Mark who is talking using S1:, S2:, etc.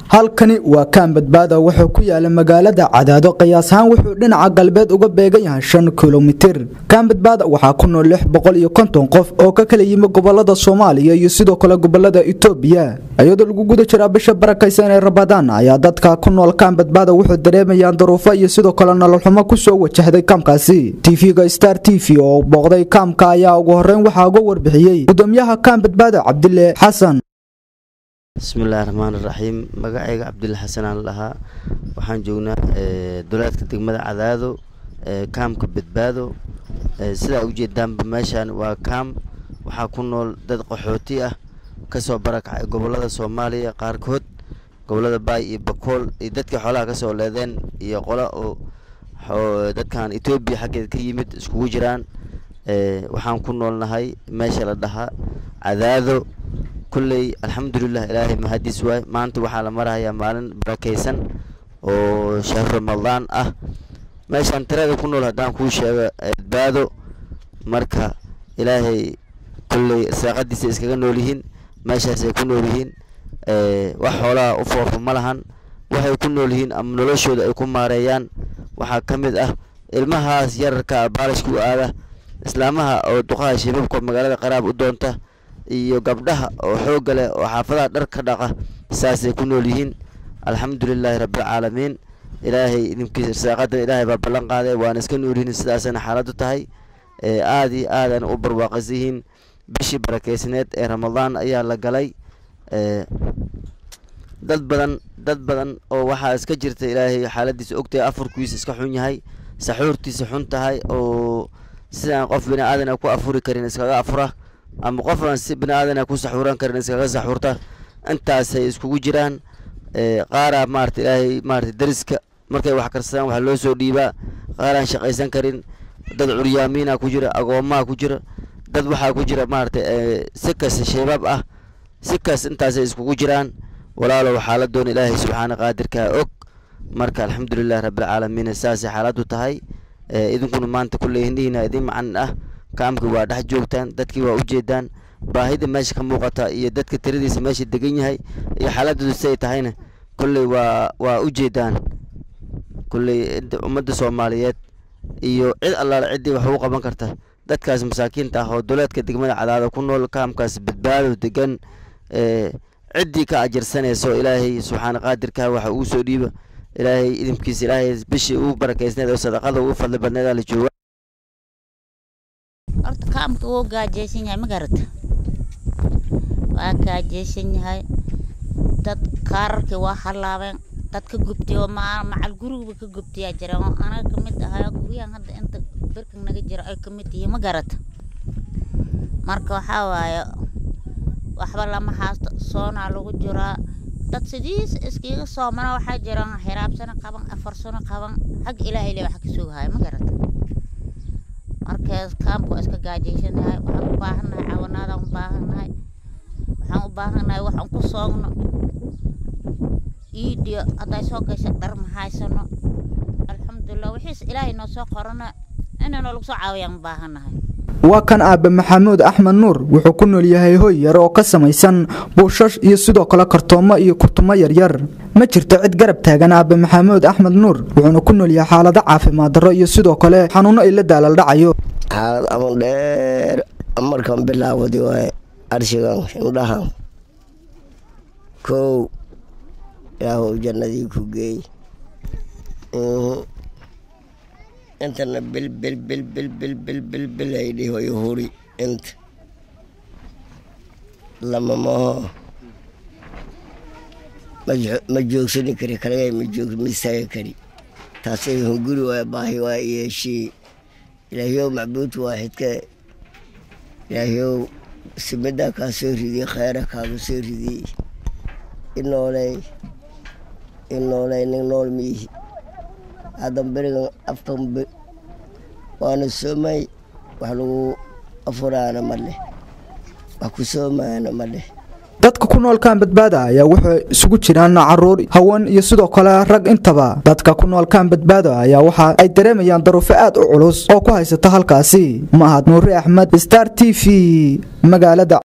S1: halkani waa kaan badbaada wuxuu ku yaala magaalada cadaado qiyaas ahaan wuxuu dhinaca galbeed uga beegan yahay shan kilomitir kaan badbaada waxaa ku nool lix boqol iyo konton qof oo ka kala yimi gobolada soomaaliya iyo sidoo kale gobolada itoobiya iyadoo lagu guda jiraa bisha barakaysan ee rabadaan ayaa dadka ku nool kaan badbaada wuxuu dareemayaan daruufo iyo sidoo kale nololxumo kusoo wajahday kaamkaasi tv-ga star t v oo booqday kaamka ayaa ugu horeyn waxaa uga warbixiyey gudoomiyaha kaan badbaada cabdile xasan
S2: bismillahi raxmaan iraxiim magacayga cabdilla xasan aan lahaa waxaan joognaa duleedka degmada cadaado kaamka badbaado sidaa ujeedaanba meeshaan waa kaam waxaa ku nool dad qaxooti ah kasoo barakacay gobolada soomaaliya qaarkood gobolada baay iyo bakool iyo dadkii xoolaha kasoo leedeen iyo qola oo dadkan etoobiya xaggeed ka yimid iskugu jiraan waxaan ku noolnahay meesha la dhahaa cadaado kulley alxamdulilah ilaahay mahadiis waay maanta waxaa la marahayaa maalin barakaysan oo shahru ramadaan ah meeshaan tirada ku nool haddaan kuu sheego badbaado marka ilaahay kulley saaqadiisa iskaga nool yihiin meeshaasay ku nool yihiin wax xoolaha u foofo ma lahan waxay ku nool yihiin ama noloshooda ay ku maareeyaan waxaa ka mid ah ilmahaas yararka baalishka u aada islaamaha oo duqaha shibabka magaalada qaraab u doonta iyo gabdhaha oo xoogga leh oo xaafadaha dhar ka dhaqa saasay ku nool yihiin alxamdulilaahi rabbilcaalamiin ilaahay idinkiisa irsaaqadan ilaahay baa ballan qaaday waana iska noolyihiin sidaasana xaaladdu tahay aada iyo aadana u barwaaqaysan yihiin bishii barakeysneed ee ramadaan ayaa la galay dad badan dad badan oo waxaa iska jirta ilaahay xaaladiisa ogtahay afurkiisa iska xun yahay saxuurtiisa xun tahay oo sidaan qof bini aadan ku afuri karin iskaga afura ama qof aan si bini aadan ku saxuuran karin iskaga saxuurta intaasay iskugu jiraan qaaraa maarata ilaahay maarata dariska markay wax karsadaan waxaa loo soo dhiibaa qaaraan shaqaysan karin dad curyaamiina ku jira agoomaha ku jira dad waxaa ku jira maarata si kas shabaab ah si kas intaasay iskugu jiraan walaalow xaaladoon ilaahay subxaana qaadirkaa og marka alxamdulilahi rabbilcaalamiin saasay xaaladdu tahay idinkuna maanta kulley hindhihiina idin macanin ah kaamkii waa dhex joogtaan dadkii waa ujeedaan baahida meesha ka muuqata iyo dadka tiradiisa meesha degan yahay iyo xaaladoodu siay tahayna kulley waa waa ujeedaan kulley ummadda soomaaliyeed iyo cid allaale ciddii wax ugu qaban karta dadkaas masaakiinta ah oo duleedka degmada cadaada ku nool kaamkaas badbaado degan ciddii ka ajarsanayso ilaahay subxaana qaadirka waxa uu soo dhiiba ilaahay idinkiisa ilaahay bishii ugu barakeysneed oo sadaqada ugu fadli badneedaa la jooga
S3: horta kaamka wuu gaajeysan yahay ma garata waa gaajeysan yahay dad kaararkii waa halaabeen dad ka gubtay oo macal guriguba ka gubtayaa jiraan oo anaga kamid ahayo guryahan hadda inta birkan naga jiro ay kamid yihiin ma garata marka waxaa waaye waxba lama haasto soonaa lagu jiraa dad sidiis iskiga soomana waxaa jiraan xiraab sano qaban afar sano qaban xagga ilaahay le waxa ka sugahaya ma garata markaas kaamka waa iska gaajaysan yahay waxaan u baahannahay caawanaadaan u baahannahay waxaan u baahannahay waxaan ku soogno iidiyo hadday soo gasha dhar ma haysano alxamdulilah wixiis ilaahay noo soo qorana inanoo lagu soo caawiyaan u baahannahay
S1: waa kan aabe maxamuud axmed nuur wuxuu ku nool yahay hoy yar oo ka samaysan buushash iyo sidoo kale kartoomo iyo kurtumo yaryar ma jirto cid garab taagan aabe maxamuud axmed nuur wuxuuna ku nool yahay xaalado caafimaad darro iyo sidoo kale xanuuno ay la daalaaldhacayo
S4: xaalad aman dheer markan bilaawadi waaye arshigan indhahan kow ilaahow jannadii ku geey intana bil bil bil bil bil bil bil bil ay dhihoy huri inta lama maho ma joogsani kari kalagay ma joog ma istaaga kari taasay hunguri waaya baahi waa yeeshii ilaahyow macbuudka waaxidka ilaahyow simidaa kaa soo ridiyey kheyra kaaga soo ridiyey inooley inooley nin nool miihi haddan berigan afkan waana soomay wax lagu afuraana ma leh wax ku soomaana ma leh
S1: dadka ku nool kaan badbaada ayaa waxay isugu jiraan caruur haween iyo sidoo kale rag intaba dadka ku nool kaan badbaada ayaa waxa ay dareemayaan daruufo aad u culus oo ku haysata halkaasi mahad nuuri axmed star t v magaalada